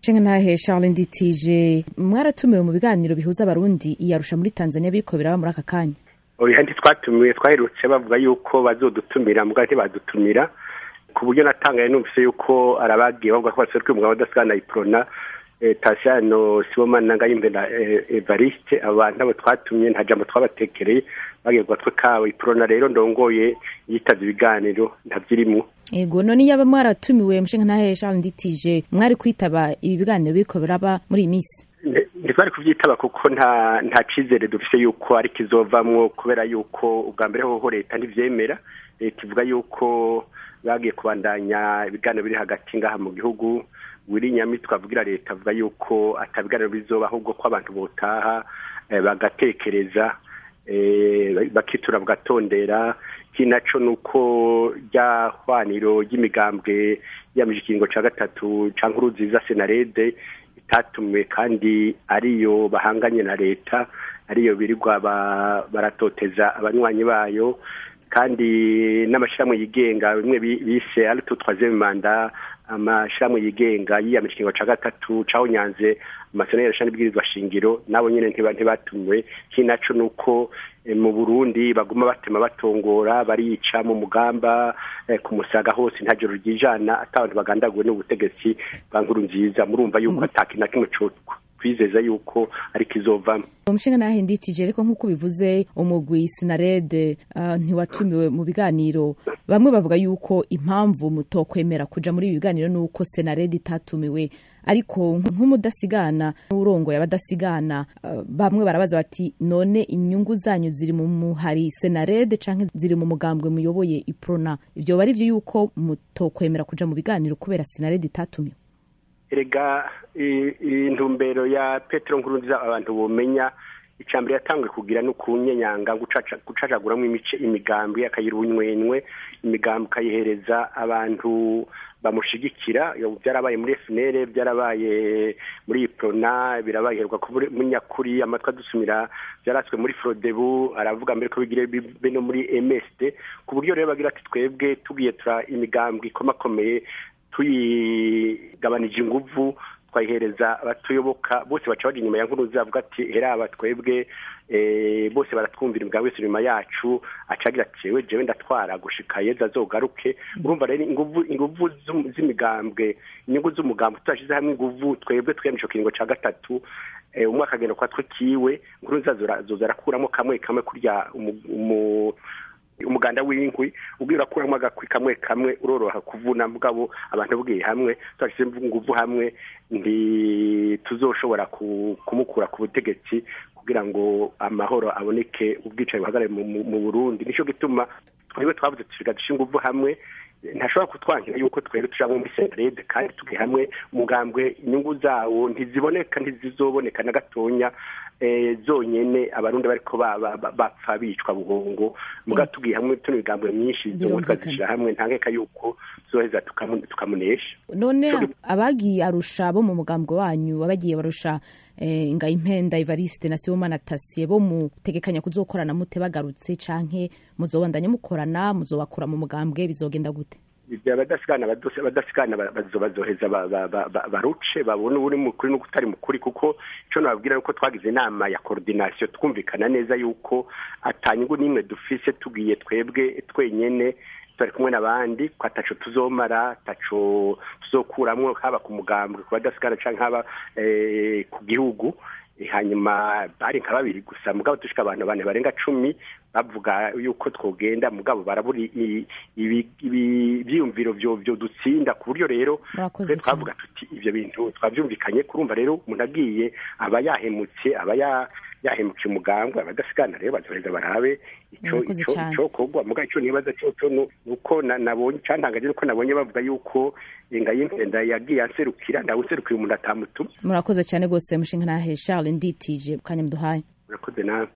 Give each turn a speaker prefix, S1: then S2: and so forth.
S1: nshinga ntahe charles nditije mwaratumiwe mu biganiro bihuza abarundi iyarusha muri tanzania biriko biraba muri aka kanya
S2: oya ntitwatumiwe twaherutse bavuga yuko bazodutumira mbwa ntibadutumira ku buryo natangaye numvise yuko arabagiye bavuga ko baserukiye umugabo udasigana iprona tasiyano sibomana ngayimbe na evariste abantu abo twatumye nta jambo twabatekereye bagiye ku gatwe kabo iprona rero ndongoye yitavye ibiganiro ntavyirimo
S1: ego none yaba mwaratumiwe mushinga ntahe charles nditije mwari kwitaba ibi biganiro biriko biraba muri iyi minsi
S2: ntitwari kuvyitaba kuko nta nta cizere dufise yuko ari kizovamwo kubera yuko ubwa mbere hoho leta ntivyemera leta ivuga yuko bagiye kubandanya ibiganiro biri hagati ngaha mu gihugu wiri nyamitwe avugira leta avuga yuko atabiganiro bizoba ahubwo ko abantu botaha bagatekereza bakitura bagatondera kinaco nuko rya hwaniro ry'imigambwe yamije ikiringo ca gatatu ca nkuru nziza senarede itatumiwe kandi ariyo bahanganye na leta ariyo birirwa baratoteza abanywanyi bayo kandi n'amashyirahamwe yigenga bimwe bise ari tutwaze manda amashyirahamwe yigenga yiyamije ikiringo ca gatatu caho nyanze amasezerano yarasha n'ibwirizwa shingiro nabo nyene ntibatumiwe kinaco nuko mu burundi baguma batema batongora barica mu mugamba ku musaga hose nta joro ryijana ata abantu bagandaguwe n'ubutegetsi bwa nkuru nziza murumva yuko ataki na kimwe twizeza yuko ariko izovamo
S1: umushinga nahe nditije ariko nk'uko bivuze umugwi sinarede ntiwatumiwe mu biganiro bamwe bavuga yuko impamvu mutokwemera kuja muri ibi biganiro ni uko senarede itatumiwe ariko nk'umudasigana n'urongoye abadasigana bamwe barabaza bati none inyungu zanyu ziri mu muhari senarede canke ziri mu mugambwe muyoboye iprona ivyo bari vyo yuko mutokwemera kuja mu biganiro kubera senarede itatumiwe
S2: erega intumbero ya petero nkurunziza abantu bomenya icambere yatanguye kugira no kunyenyanga gucacaguramwo imice imigambi akayiha ubunywenywe imigambi ukayihereza abantu bamushigikira byarabaye muri FNL byarabaye muri Iprona birabaye heruka muri nyakuri amatwa dusumira byaratswe muri Frodebu aravuga mbere ko bigire be no muri MSD ku buryo rero bagira ati twebwe tugiye tura imigambi ikomakomeye tuyigabanije inguvu twayihereza abatuyoboka bose baca bari inyuma ya nkuru zavuga ati heraba twebwe bose baratwumvira imbwa wese inyuma yacu acagira ati jewe jewe ndatwara gushika yeza azogaruke urumva rero inguvu inguvu z'imigambwe inyungu z'umugambi tudashize hamwe inguvu twebwe twiyamisha ico kiringo ca gatatu umwe akagenda kwa twe kiwe nkuru nzazoza arakuramo kamwe kamwe kurya umuganda w'inkwi ubwira urakuramo agakwi kamwe kamwe uroroha kuvuna mugabo abantu bwiye hamwe tudashize inguvu hamwe ntituzoshobora kumukura ku butegetsi kugira ngo amahoro aboneke ubwicaye buhagarare mu burundi nicyo gituma twebwe twavuze tusiga dusha inguvu hamwe ntashobora kutwangira yuko twebwe tujamwo muri senarede kandi tugiye hamwe umugambwe inyungu zawo ntiziboneka ntizizoboneka na gatonya zonyene abarundi bariko bapfa bicwa buhongo muga tugiye hamwe tuno migambwe myinshi zongo twazishira hamwe ntangeka yuko tuzoheza tukamunesha
S1: none abagiye arusha bo mu mugambwe wanyu abagiye barusha ngayimpenda evariste na sibomana tasiye bo mutegekanya kuzokorana mute bagarutse canke muzobandanya mukorana muzobakura mu mugambwe bizogenda gute
S2: abadasigana abadasigana bazoheza baruce babone uri mukuri n'ukutari mukuri kuko ico nababwira yuko twagize inama ya coordination twumvikana neza yuko atanyungu n'imwe dufise tugiye twebwe twenyene turi kumwe n'abandi ko ataco tuzomara ataco tuzokuramwo haba ku mugambwe ku badasigana canke haba ku gihugu hanyuma bari nka babiri gusa mugabo dushika abantu bane barenga cumi bavuga yuko twogenda mugabo barabura ibyiyumviro byo dutsinda ku buryo rero twavuga tuti ibyo bintu twabyumvikanye kurumva rero umuntu agiye aba yahemutse aba yahemukiye umugambwe abadasigana rero bazoheza barabe ico ico kogwa muga ico nibaza cyo nuko nabonye cantangaje nuko nabonye bavuga yuko ngayimpenda yagiye anserukira ndawe userukira umuntu atamutuma
S1: murakoze cyane gose mushinga nahe Charles nditije kanya mduhaye
S2: murakoze nawe